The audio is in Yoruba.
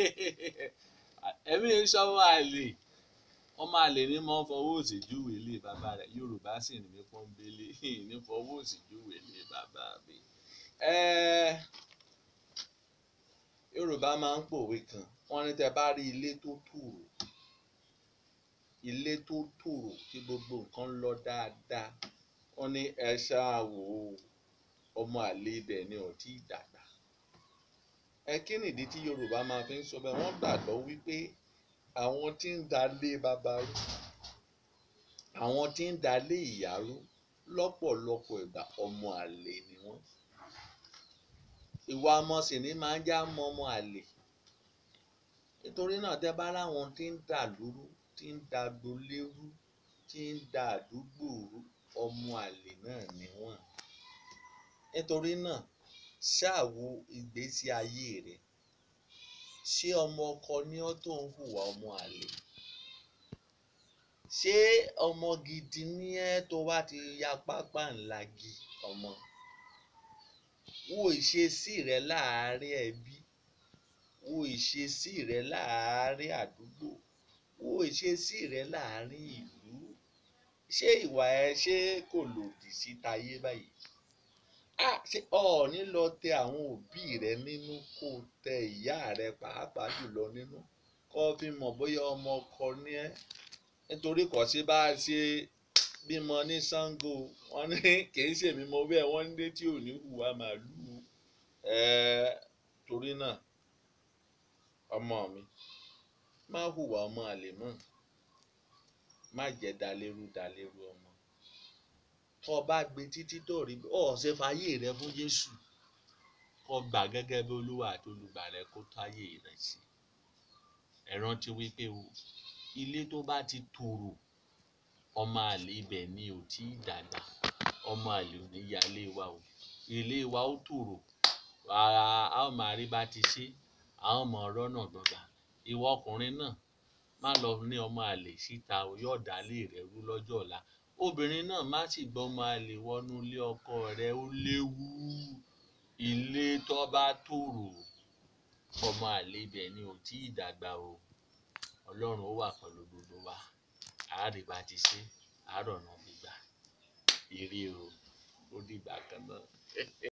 ẹ̀mí sọ́wọ́ àlè ọmọ àlè ní mọ́ fọwọ́ òsì júwèé lé bàbá rẹ̀ yorùbá sì ní mí pọ́nbélé ní fọwọ́ òsì júwèé lé bàbá mi. yorùbá máa ń pòwe kan wọ́n ní tẹ́ bá rí ilé tó tòrò ilé tó tòrò tí gbogbo nǹkan lọ dáadáa wọ́n ní ẹ ṣáà wò ó ọmọ àlè ibẹ̀ ni ò tí ì dàgbà ẹ kí nìdí tí yorùbá máa fi ń sọ bẹ́ẹ̀ wọ́n gbàgbọ́ wípé àwọn tí ń dalé bàbá rú àwọn tí ń dalé ìyá rú lọ́pọ̀lọpọ̀ ìgbà ọmọ àlè ni wọ́n ìwà ọmọ sì ní máa ń já mọ́ ọmọ àlè nítorí náà tẹ́ bá láwọn tí ń dà lúrú tí ń da agboolé rú tí ń da àdúgbò rú ọmọ àlè náà ni wọ́n nítorí náà ṣáà wo ìgbésí ayé rẹ ṣé ọmọ ọkọ ni ọ́ tó ń hùwà ọmọ àlè ṣé ọmọ gidi ni ẹ́ tó wá ti ya pápá ńlá gi ọmọ wo ìṣesí rẹ láàárín ẹbí wo ìṣesí rẹ láàárín àdúgbò wo ìṣesí rẹ láàárín ìlú ṣé ìwà ẹ ṣé kò lòdì sí tayé báyìí ah ṣé ọ̀ọ́ni lọ tẹ àwọn òbí rẹ nínú kó tẹ ìyá rẹ pàápàá jùlọ nínú kó fi mọ̀ bóyá ọmọ ọkọ ni ẹ́ nítorí kò sí bá a ṣe bímọ ní Ṣàngó wọn ní kì í ṣèmi mọ bẹ́ẹ̀ wọ́n ní tí ò ní hùwà màálùú ẹ̀ẹ́ torí náà ọmọ mi má hùwà ọmọ àlè mọ́ má jẹ́ dalérú dalérú ọmọ tó o bá gbé títí tó rí ọ ṣe fàyè rẹ fún Jésù kó gbà gẹ́gẹ́ bí Olúwa àti olùgbàlà kó tó ayé rẹ sí ẹ rántí wípé o ilé tó bá ti tòrò ọmọ àlè ibẹ̀ ni ò tí ì dàgbà ọmọ àlè ò ní yálé wa o ilé wa ó tòrò ara a ó máa rí bá ti ṣe a ó mọ ọ̀rọ̀ náà gbọgbà ìwọ ọkùnrin náà má lọ ní ọmọ àlè síta o yóò dálé rẹ rú lọ́jọ́ ọ̀la obìnrin náà má sì gbọ́ ọmọ àlè wọnú ilé ọkọ rẹ ó léwu ilé tó bá tòrò ọmọ àlè ibẹ̀ ni ò tí ì dàgbà o ọlọ́run ó wà pẹ̀lú gbogbo wa àárẹ̀ bá ti ṣe àárọ̀ náà gbígbà ire o ó dìgbà kan náà.